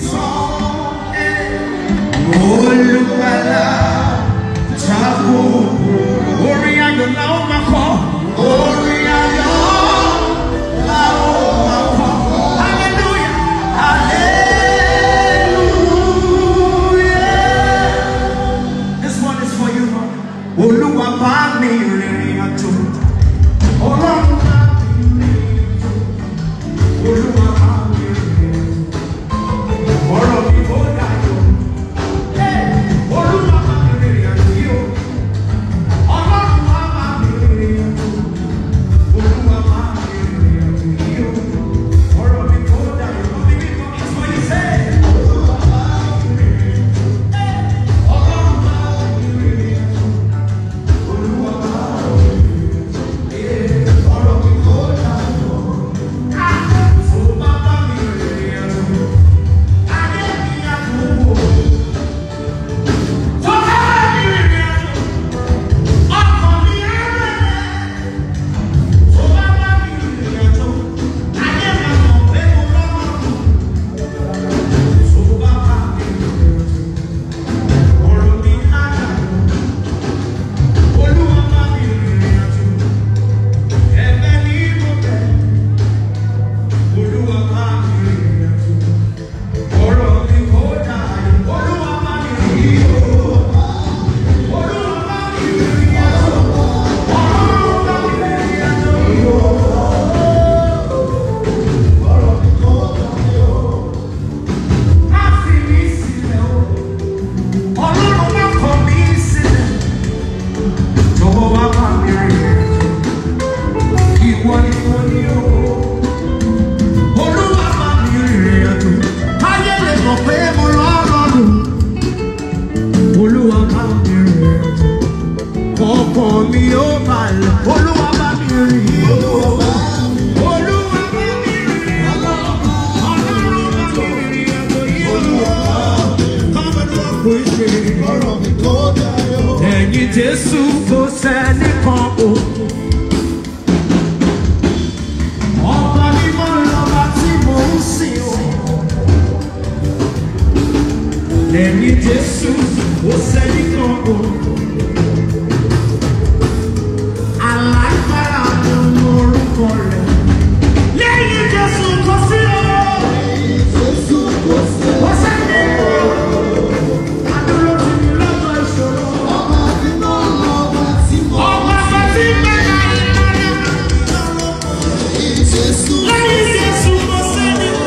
Olùgbàlà jábọ̀ orin ayọ̀ la ó máa kọ. Orin ayọ̀ la ó máa kọ. Hallelujah! Hallelujah! This one is for you, Lord. Olúwa bá mi rìnrìn àjò. Ọlọ́run bá mi rìnrìn àjò. Olúwa bá mi rìnrìn àjò. Ọ̀rọ̀ mi ó dayọ̀. Olúwa bá mi rìnrìn àjò yìí o. Ọlọ́run wá bá mi rìnrìn àjò. Olúwa bá mi rìnrìn àjò yìí o. Ọ̀rọ̀ mi ó dayọ̀. Lórí mi kọ́ it's what you say. Olúwa bá mi rìnrìn àjò. Ọlọ́run bá mi rìnrìn àjò. Olúwa bá mi rìnrìn àjò. Ọ̀rọ̀ mi ó dayọ̀. Tó bá bá mi rìnrìn àjò. Ayé mi á dùn wò. Tó bá bá mi rìnrìn àjò. Ọkàn mi á rẹ̀. Tó bá bá mi rìnrìn àjò. Ayé mi á mọ̀ pé mo lọ́rùn. Tó bá bá mi rìnrìn àjò. Ọ̀rọ̀ mi á dayọ̀. Olúwa bá mi rìnrìn àjò. Ẹ̀bẹ̀ ni mo bẹ̀. Olúwa bá mi rìnrìn àjò. Ọ̀rọ̀ mi kò dayọ̀. Olúwa bá mi rìnrìn àjò. Olúwa bá mi rìnrìn àjò. Ọlọ́run bá mi rìnrìn àjò. Má fi mí sílẹ̀ o. Ọlọ́run má kọ̀ mí sílẹ̀. Jọ̀wọ́ wá bá mi rìnrìn àjò. Ìwọ ni mo ní o. Olúwa bá mi rìnrìn àjò. Ayé lè mọ̀ pé mo lọ́rọ̀lù. Olúwa bá mi rìnrìn àjò. Ọkàn mi ó balẹ̀. Olúwa bá mi rìnrìn àjò. Olúwa bá mi rìnrìn àjò. Ọlọ́run bá mi rìnrìn àjò yìí o. Come and walk with me. Ẹ̀yin Jésù kò sẹ́nìkan o. Ọba mímọ́ lọ́ba tí mò ń sìn o. Ẹ̀yin Jésù kò sẹ́nìkan o. Alágbára ni orúkọ rẹ̀. Lẹ́yìn Jésù kò sí o. Kò sẹ́ni o. Adúró ti ní lọ́jọ́ ìṣòro. Ọba bá ti gbẹ́ka ìlànà. Lẹ́yìn Jésù kò sẹ́ni o.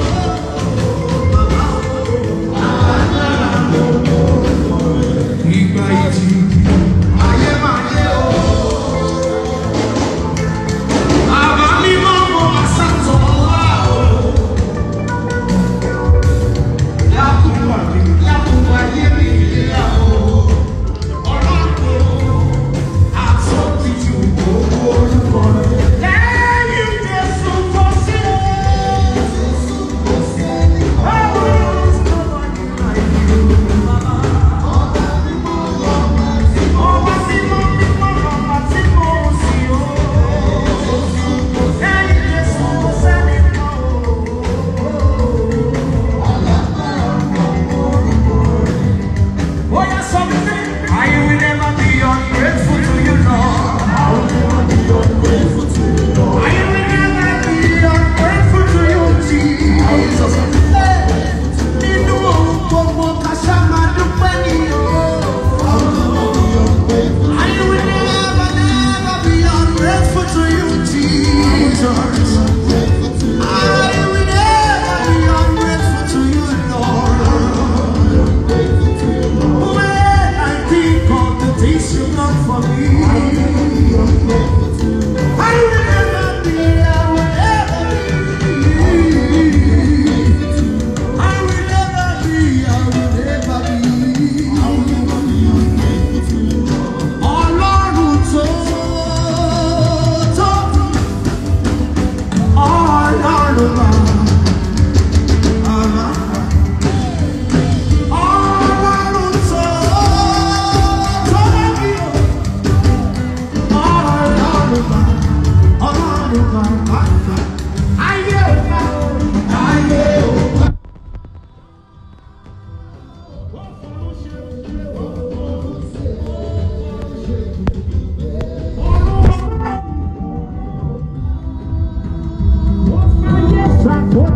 Ìgbà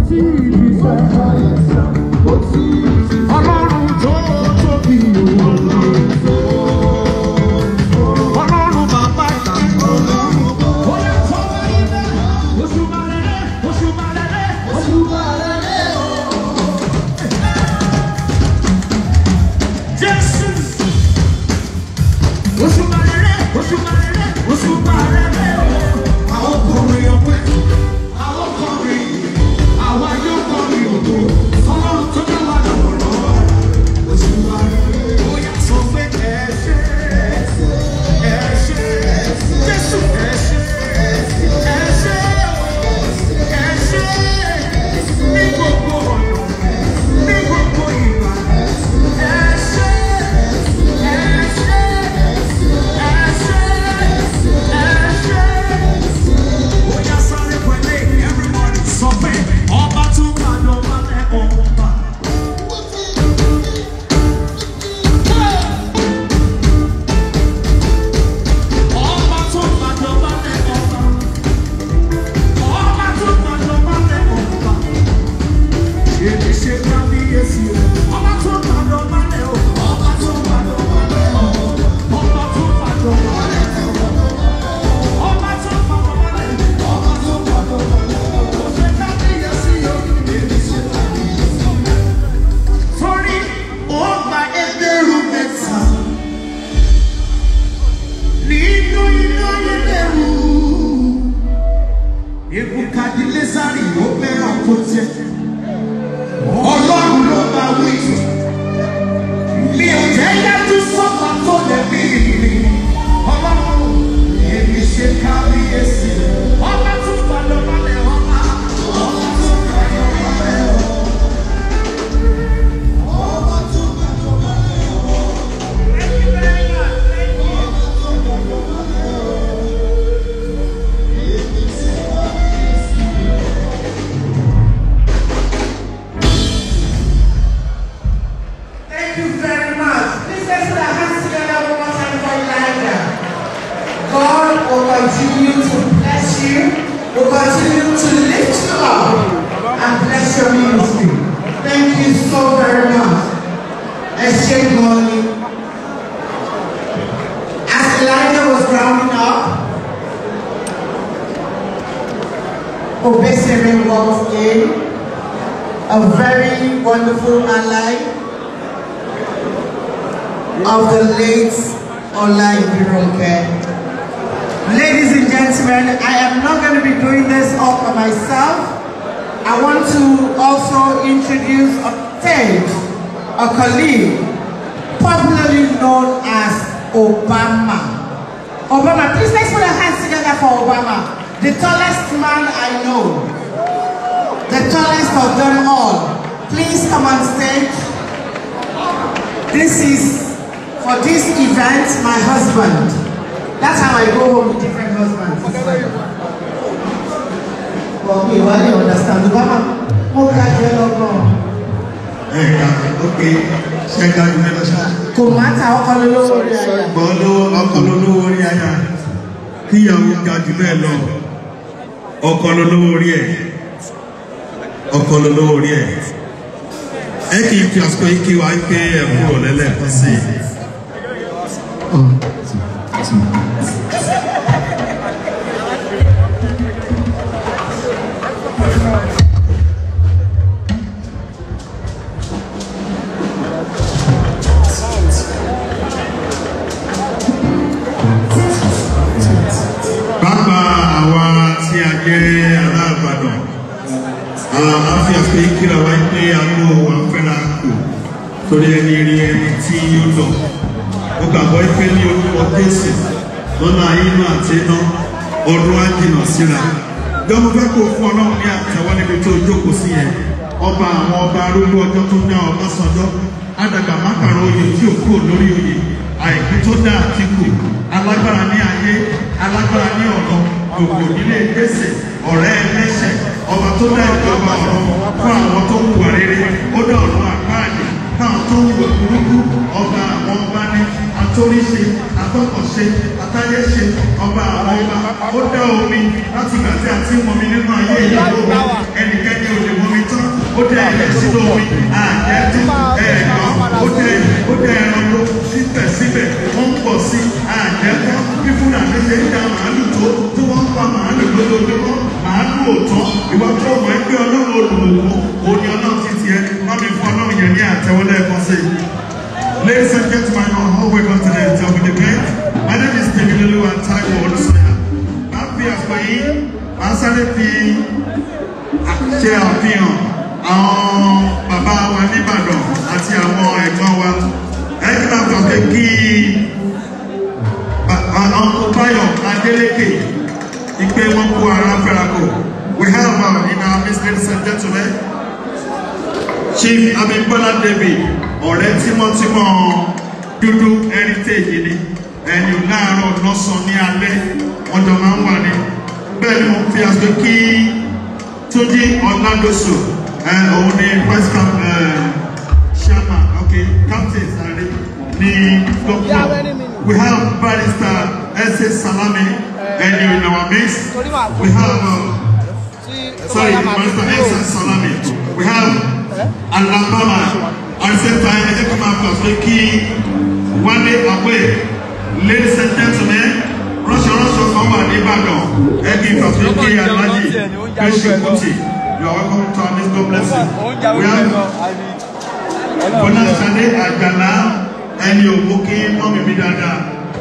tí ì sẹ́. Ọlọ́run tó tóbi o. Ọlọ́run bàbá ìgbà. Ó yẹ kó wáyé bẹ́ẹ̀. Oṣù Màrẹ́lẹ́, oṣù Màrẹ́lẹ́, oṣù Màrẹ́lẹ́ o. Jésù. Oṣù Màrẹ́lẹ́, oṣù Màrẹ́lẹ́, oṣù Màrẹ́lẹ́ o. Àwọn ọkùnrin ọ̀pẹ, àwọn ọkùnrin, àwọn ayé ọkùnrin òdo. Ọlọ́run tó dá wa lọ́wọ́lọ́wọ́. Oṣù Màrẹ́lẹ́, ó yà sọ pé ẹ ṣé. Ẹ ṣé. Jésù ẹ ṣé. Ẹ ṣé o. Ẹ ṣé. Ní gbogbo ọ̀nà, ní gbogbo ìgbà. Ẹ ṣé. Ẹ ṣé. Ẹ ṣé. Ẹ ṣé. Ó yá sáré pẹ̀lẹ́, everybody sọ pé ọba tó máa lọ máa lẹ́ ọba. Ọba tó máa lọ máa lẹ́ ọba. Ọba tó máa lọ máa lẹ́ ọba. Èmi ṣe kábíyèsí o. Ọba tó máa lọ máa lẹ́ o. Ọba tó máa lọ máa lẹ́ o. Ọba tó máa lọ máa lẹ́ o. Ọba tó máa lọ máa lẹ́ o. Ọba tó máa lọ máa lẹ́ o. Ó ṣe kábíyèsí o. Èmi ṣe kábíyèsí o. Torí ó gba ẹgbẹ̀rún mẹ́ta nínú iná ẹlẹ́rù. Ebukadilesari ló fẹ́ràn kó jẹ. Ọlọ́run ló bá wí. Mi ò jẹ́ yájú sọ́kà tó lè bí mi. Ọlọ́run èmi ṣe kábíyèsí. Ọba tún padà balẹ̀ ọba. Ọba tún padà balẹ̀ ọba. Ọba tún padà balẹ̀ ọba. Thank you very much. Thank you. Thank you very much. Please let's put our hands together one more time for Elijah. God will continue to bless you, will continue to lift you up, and bless your ministry. Thank you so very much. Exchange money. As Elijah was rounding up, Obesere walked in, a very wonderful ally of the late Online Bironke. Ladies and gentlemen, I am not going to be doing this all by myself. I want to also introduce a stage, a colleague, popularly known as Obama. Obama, please let's put our hands together for Obama, the tallest man I know, the tallest of them all. Please come on stage. This is for this event, my husband. That's how I go home with different husbands. Well, me, why do you understand? Obama, mo ga jẹ lọ́gbọ̀n. ẹ̀ka ókè ṣẹ́ka jù mẹ́lọ ṣá. Kò má ta ọkọ lólówó orí aya. gbọ́n lówó ọkọ̀ lólówó orí aya kíyàwó ga jù bẹ́ẹ̀ lọ ọkọ̀ lólówó orí ẹ̀ ọkọ̀ lólówó orí ẹ̀ ẹ kì í fi àsìkò yìí kí wa ń pé ẹ̀kú ọ̀lẹ́lẹ̀ kan sí i. pápá àwa tí a jẹ́ ará Ìbàdàn a fi àsìkò yìí kíra wa pé àgbo wa fẹ́ra kù torí ẹni rí ẹni tí ó lọ ó gbàgbọ́ pé ní orúkọ Jésù lọ́nà inú àti iná ọdún á jìnà síra jọmọ fẹ́ kó fún Ọlọ́run ní àtẹ́wọ́ níbi tó jókòó sí yẹn ọba àwọn ọba arúgbó ọjọ́ tó dá Ọbásanjọ́ àdàgbà mákàrún oyè tí ò kúrò lórí oyè àìkú tó dá Àtíkù alágbára ní ayé alágbára ní ọ̀rọ̀ gbogbo nílé gbèsè ọ̀rẹ́ ẹlẹ́ṣẹ̀ ọba tó dá ìjọba ọ̀rọ̀ fún àwọn tó hùwà rere ó dá ọ̀rọ̀ àpáàdé káwọn tó hùwà burúkú ọba àwọn ọba ní atóríṣe atọ́kọ̀ṣe atáyéṣe ọba àwọn ọba ó dá omi láti ìgbà tí a ti ń mọmi nínú ayé ìyàwó ẹnikẹ́ni ò lè mọmi ẹ̀jẹ̀ sínú omi àjẹ́jú ẹ̀ẹ̀kan ó dẹ ó dẹ ẹranko síbẹ̀síbẹ̀ wọ́n ń pọ̀ sí àjẹ́tọ́ fífún àti ṣe ń da màálù tó tí wọ́n ń pa màálù lójoojúmọ́ màálù òótọ́ ìwọ tó mọ̀ ẹgbẹ́ ọlọ́run olùwòkó òní ọlọ́run ti tiẹ̀ má mi fún ọlọ́run yẹn ní àtẹwọlé ẹ̀kan sí i. Ladies and gentlemen, you are all welcome to the top of the event. My name is David Lulu and Taiwo Olusoya. Máa fi àpò yìí, máa sáré fi ṣe àfihàn àwọn bàbá wa nìbàdàn àti àwọn ẹ̀gbọ́n wa. Ẹni máa fọ̀ pé kí Uncle Bayo Adeleke ìpè wọn kó ara fẹ́ra kò. We have uh, in our midst, ladies and gentlemen, Chief Abimbola David ọ̀rẹ́ tímọ́tímọ́ dúdú heritage ni ẹni láàárọ̀ lọ́sàn ní alẹ́ wọ́n jọ máa ń wà ní bẹ́ẹ̀ ni mo fi aṣọ kí Túnjí Ọ̀làdọ́sọ òun ni vice cap chairman okay captain sáré ní dọ́kítọ̀ we have barrister ẹsẹ Salami ẹni in our midst we have uh, sorry barrister ẹsẹ Salami we have Alabama at the same time ẹ jẹ́ kí n máa fà pé kí wálé àwẹ̀ ladies and gentlemen rọ́ṣọ̀rọ́ṣọ̀ kan wà ní Ìbàdàn ẹ kí n fà pé kí Alhaji Bẹ́ṣì Kùtì you are welcome to our next God bless you we have Bọ́lá Ṣadé Àjàlá ẹni òwò kí mọ́mí mi dáadáa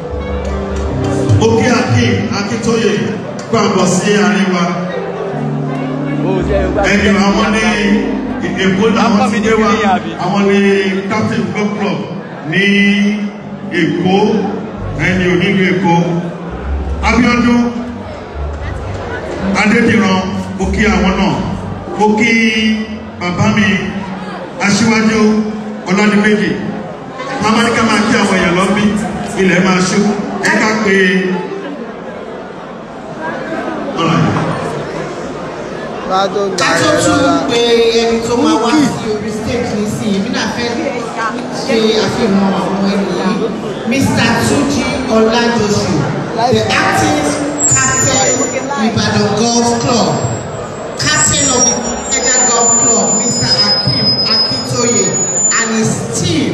Òkè Akin Akíntóyè gbàgbọ́ sí àárín wa ẹni àwọn ní èkó làwọn ti gbé wá àwọn ní captain golf club ní èkó ẹni onílù èkó Abíọ́dún Adédìran mo kí àwọn náà mo kí bàbá mi aṣíwájú Ọládìméjì támánikà máa kí àwọn èèyàn lọ́bí ilẹ̀ máa ṣú ẹ ká pé ọ̀rọ̀ ká tó tún pé ẹni tó máa wá sí orí stage ní sí èmi náà fẹ́ ṣe àfihàn àwọn ènìyàn Mr. Tuji Olajosu the acting captain Ibadan Golf Club captain of the Ikeja Golf Club Mr. Akim Akintoye and his team